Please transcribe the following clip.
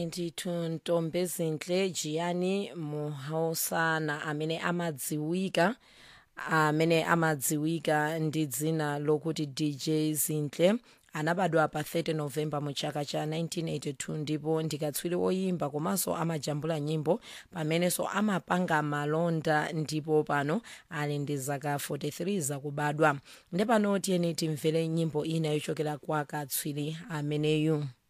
92 ntombe zinhle Gianni Mohosana amene amadziwika amene amadziwika ndi dzina lokuti DJ Zinhle anabadwa pa 30 novemba mu chaka cha 1982 ndipo ndikatswiri oyimba komanso amajambula nyimbo pamenenso amapanga malonda ndipo pano ali ndi zaka 43 zakubadwa ndi pano tiyeni timvere nyimbo ina yochokera kwa katswiri ameneyu